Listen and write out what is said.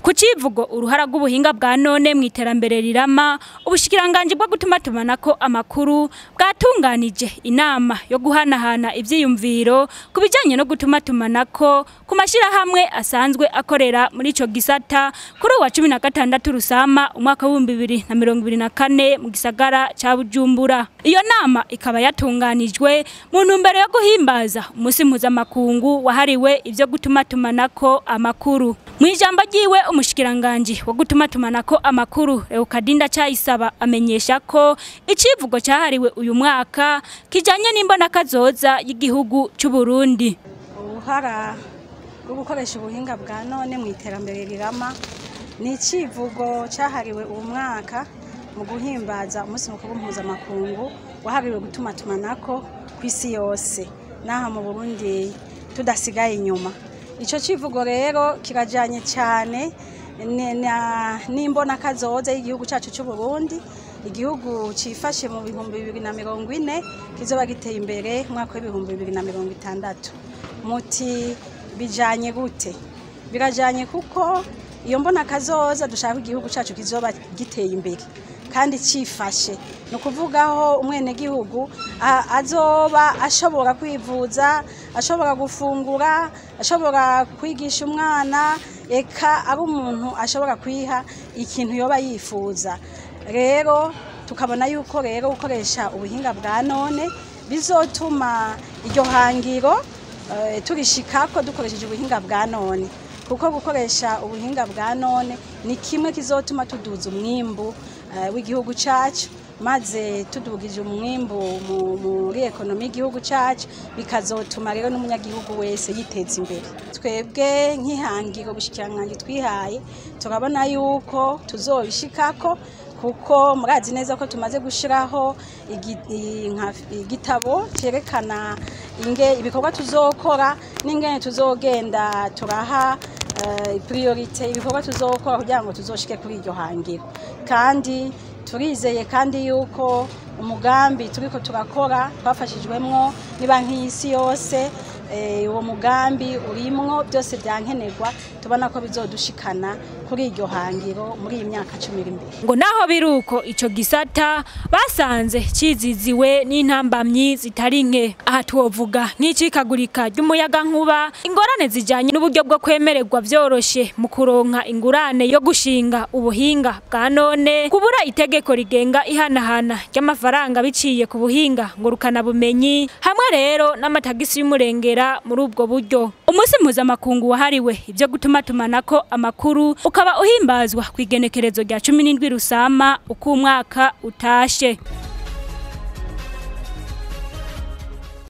ku civugo uruhara rw'ubuhinga bwa none mu iterambere rirama ubushikiranganji bwo gutuma tumanako amakuru bwatunganije inama yo guhanahana ivyiyumviro ku bijanye no gutuma tumanako ku mashirahamwe asanzwe akorera muri ico gisata kuri uwa cumi na gatandatu rusama umwaka w'ibihumbi bibiri na mirongo ibiri na kane mu gisagara ca bujumbura iyo nama ikaba yatunganijwe mu ntumbero yo guhimbaza umunsi mpuzamakungu wahariwe ivyo gutuma tumanako amakuru mu ijambo ryiwe umushikiranganji wo gutuma tumanako amakuru Leokadinda Cayisaba amenyesha ko icivugo cahariwe uyu mwaka kijanye n'imbona kazoza y'igihugu c'u Burundi uruhara rwo gukoresha ubuhinga bwa none mu iterambere rirama ni icivugo cyahariwe uwo mwaka mu guhimbaza umunsi mukuru mpuzamakungu wahariwe gutuma tumanako ku isi yose n'aha mu burundi tudasigaye inyuma icyo kivugo rero kirajyanye cyane n'imbona kazoza y'igihugu cyacu cy'u Burundi igihugu cyifashe mu bihumbi bibiri na mirongo ine kizoba giteye imbere mu mwaka w'ibihumbi bibiri na mirongo itandatu muti bijyanye gute birajyanye kuko iyo mbona kazoza dushaka igihugu cyacu kizoba giteye imbere kandi cyifashe ni ukuvugaho umwenegihugu azoba ashobora kwivuza ashobora gufungura ashobora kwigisha umwana eka ari umuntu ashobora kwiha ikintu yoba yifuza rero tukabona yuko rero gukoresha ubuhinga bwa none bizotuma iryo hangiro turishikako dukoresheje ubuhinga bwa none kuko gukoresha ubuhinga bwa none ni kimwe kizotuma tuduza umwimbu w'igihugu cyacu maze tudugije umwimbu muri ekonomi y'igihugu cyacu bikazotuma rero n'umunyagihugu wese yiteza imbere twebwe nk'ihangiro bushikirangange twihaye turabona yuko tuzobishikako kuko murazi neza ko tumaze gushyiraho igitabo cyerekana ibikorwa tuzokora n'ingene tuzogenda turaha priorite ibikorwa tuzokora kugira ngo tuzoshike kuri iryo hangiro kandi turizeye kandi yuko umugambi turiko turakora twafashijwemwo n'ibanki y'isi yose uwo mugambi urimwo byose byankenerwa tubona ko bizodushikana kuri iryo hangiro muri iyi myaka cumi iri imbere ngo naho biruko ico gisata basanze ciziziwe n'intambamyi zitari nke aha twovuga nk'icikagurika ry'umuyaga nkuba ingorane zijanye n'uburyo bwo kwemererwa vyoroshe mu kuronka ingurane yo gushinga ubuhinga bwa none kubura itegeko rigenga ihanahana ry'amafaranga biciye ku buhinga ngurukana bumenyi hamwe rero n'amatagisi y'umurengera muri ubwo buryo umunsi mpuzamakungu wahariwe ibyo gutuma tumanako amakuru ukaba uhimbazwa ku igenekerezo rya cumi n'indwi rusama uko umwaka utashe